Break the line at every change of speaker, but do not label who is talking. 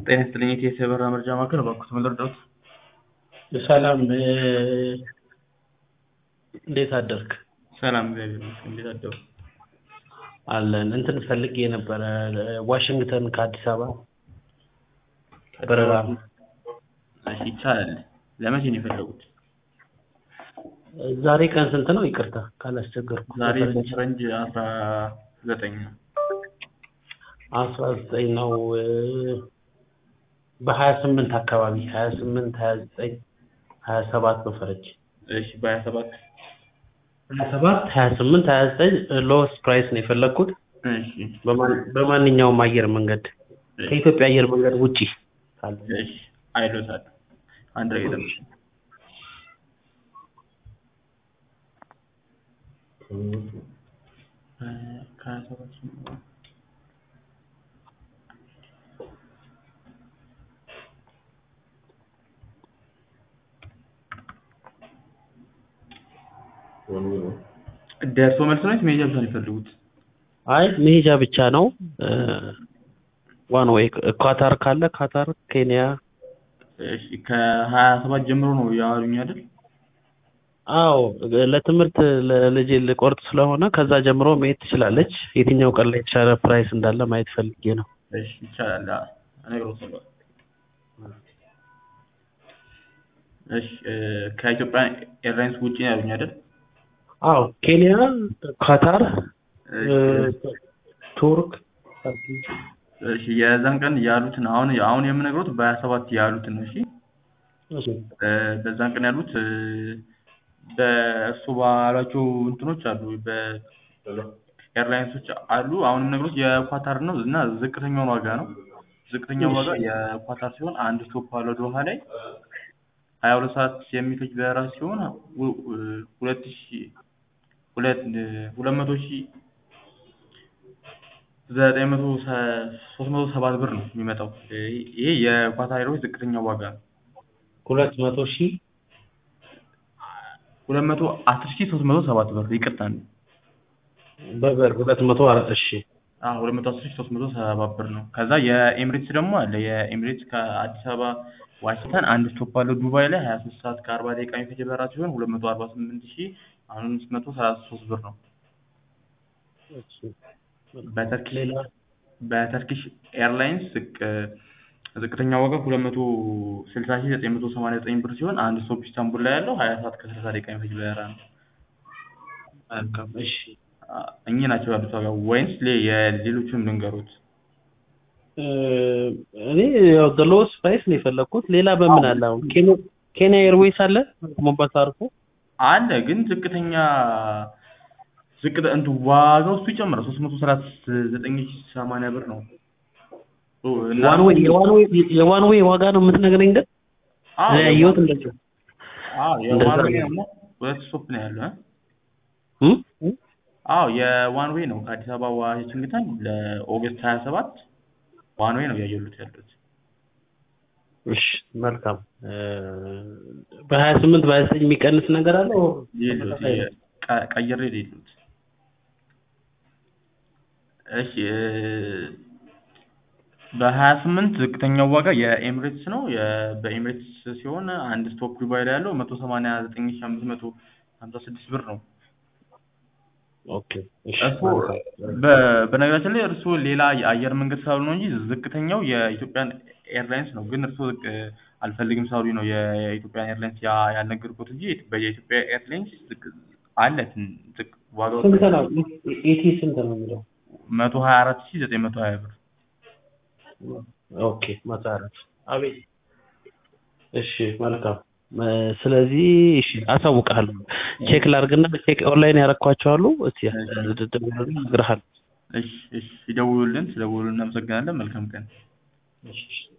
ጤና ይስጥልኝ የኢቲኤስ የበረራ መረጃ ማዕከል እባክዎት ምን ልርዳዎት?
ሰላም እንዴት አደርክ?
ሰላም እግዚአብሔር ይመስገን እንዴት አደሩ?
አለን እንትን ፈልጌ ነበረ ዋሽንግተን ከአዲስ አበባ በረራ
እሺ ይቻላል ለመቼ ነው የፈለጉት?
ዛሬ ቀን ስንት ነው? ይቅርታ ካላስቸገርኩ
ዛሬ በፈረንጅ አስራ ዘጠኝ ነው
አስራ ዘጠኝ ነው በሀያ ስምንት አካባቢ ሀያ ስምንት ሀያ ዘጠኝ ሀያ ሰባት በፈረንጅ
እሺ በሀያ ሰባት
ሀያ ሰባት ሀያ ስምንት ሀያ ዘጠኝ ሎወስት ፕራይስ ነው የፈለግኩት
እሺ
በማን- በማንኛውም አየር መንገድ ከኢትዮጵያ አየር መንገድ ውጪ ካለ
እሺ አይሎታል አንድ ላይ ጠብቅ ከሀያ ሰባት ጀምሮ ደርሶ መልስ ነው ወይስ መሄጃ ብቻ ነው የሚፈልጉት?
አይ መሄጃ ብቻ ነው ዋን ወይ ኳታር ካለ ካታር ኬንያ
እሺ ከሀያ ሰባት ጀምሮ ነው ያሉኝ አይደል?
አዎ ለትምህርት ለልጄ ልቆርጥ ስለሆነ ከዛ ጀምሮ መሄድ ትችላለች የትኛው ቀን ላይ የተሻለ ፕራይስ እንዳለ ማየት ፈልጌ ነው
እሺ ይቻላል አዎ፣ እነግርዎታለሁ። እሺ እ ከኢትዮጵያ ኤርላይንስ ውጪ ነው ያሉኝ አይደል?
አዎ ኬንያ ካታር
እሺ
ቱርክ
እሺ የዛን ቀን ያሉትን አሁን አሁን የምነግሮት በሀያ ሰባት ያሉትን ነው። እሺ እ በዛን ቀን ያሉት እ በእርሱ ባሏቸው እንትኖች አሉ በኤርላይንሶች አሉ። አሁን የምነግሮት የኳታር ነው እና ዝቅተኛውን ዋጋ ነው። ዝቅተኛው ዋጋ የኳታር ሲሆን አንድ ስቶፕ አለው ዶሃ ላይ ሀያ ሁለት ሰዓት የሚፈጅ በረራ ሲሆን ሁ- እ ሁለት ሺ ሁለት እ ሁለት መቶ ሺህ ዘጠኝ መቶ ሰ- ሶስት መቶ ሰባት ብር ነው የሚመጣው። ይ- ይሄ የኳታር ኤርዌይስ ዝቅተኛው ዋጋ ነው።
ሁለት መቶ ሺህ
ሁለት መቶ አስር ሺህ ሶስት መቶ ሰባት ብር ይቅርታ ነው።
በበር ሁለት መቶ አራት እሺ
አዎ ሁለት መቶ አስር ሺህ ሶስት መቶ ሰባት ብር ነው። ከዛ የኤምሬትስ ደግሞ አለ። የኤምሬትስ ከአዲስ አበባ ዋሽንግተን አንድ ስቶፕ አለው ዱባይ ላይ ሀያ ሶስት ሰዓት ከአርባ ደቂቃ የሚፈጅ በረራ ሲሆን ሁለት መቶ አርባ ስምንት ሺህ አምስት መቶ ሰላሳ ሶስት ብር ነው።
እሺ
በተርኪሽ
ሌላ
በተርኪሽ ኤርላይንስ ዝቅ ዝቅተኛ ዋጋ ሁለት መቶ ስልሳ ሺህ ዘጠኝ መቶ ሰማንያ ዘጠኝ ብር ሲሆን አንድ ስቶፕ ኢስታንቡል ላይ ያለው ሀያ ሰዓት ከሰላሳ ደቂቃ የሚፈጅ በረራ ነው።
መልካም እሺ
አ፣ እኚህ ናቸው ያሉት ዋጋ ወይንስ ሌ- የሌሎቹን ልንገሩት?
እ እኔ ያው ዘ ሎወስት ፕራይስ ነው የፈለግኩት ሌላ በምን አለ አሁን ኬንያ ኬንያ ኤርዌይስ አለ ሞምባሳ አርፎ
አለ ግን ዝቅተኛ ዝቅተ እንቱ ዋጋው እሱ ይጨምራል ሶስት መቶ ሰላሳ ዘጠኝ ሺህ ሰማንያ ብር ነው። ኦ፣ እና
ዋን ዌይ የዋን ዌይ የዋን ዌይ ዋጋ ነው የምትነግረኝ ግን
አዎ
እኔ ያየሁት እንደዚህ
አዎ
እንደዛ
የዋን
ነው።
ዌይ ነው ሁለት ስቶፕ ነው ያለው እ?
እ?
አዎ የዋን ዌይ ነው ከአዲስ አበባ ዋሽንግተን ለኦገስት ሀያ ሰባት ዋን ዌይ ነው እያየሉት ያሉት።
እሺ መልካም እ በሀያ ስምንት በሀያ ዘጠኝ የሚቀንስ ነገር አለ
የሉት ቀ- ቀይሬ የሉት እሺ እ በሀያ ስምንት ዝቅተኛው ዋጋ የኤምሬትስ ነው። የ- በኤምሬትስ ሲሆን አንድ ስቶፕ ዱባይ ላይ ያለው መቶ ሰማንያ ዘጠኝ ሺህ አምስት መቶ ሀምሳ ስድስት ብር ነው።
ኦኬ እሺ
እርሱ በ- በነገራችን ላይ እርሱ ሌላ የአየር መንገድ ስላሉ ነው እንጂ ዝቅተኛው የኢትዮጵያን ኤርላይንስ ነው። ግን እርሱ ዝቅ አልፈልግም ስላሉ ነው የ- የኢትዮጵያን ኤርላይንስ ያ- ያልነገርኩት እንጂ በየኢትዮጵያ ኤርላይንስ ዝቅ አለ ትን- ዝቅ ዋጋው
ስንት ነው ኢቲ ስንት ነው የሚለው
መቶ ሀያ አራት ሺህ ዘጠኝ መቶ ሀያ ብር
ኦኬ መቶ አራት አቤት እሺ መልካም እ ስለዚህ እሺ አሳውቅሃለሁ ቼክ ላድርግና ቼክ ኦንላይን ያረኳቸው አሉ እስቲ ደውልልኝ እነግርሃለሁ
እሺ እሺ ይደውሉልን። ስለደውሉልን እናመሰግናለን። መልካም ቀን።
እሺ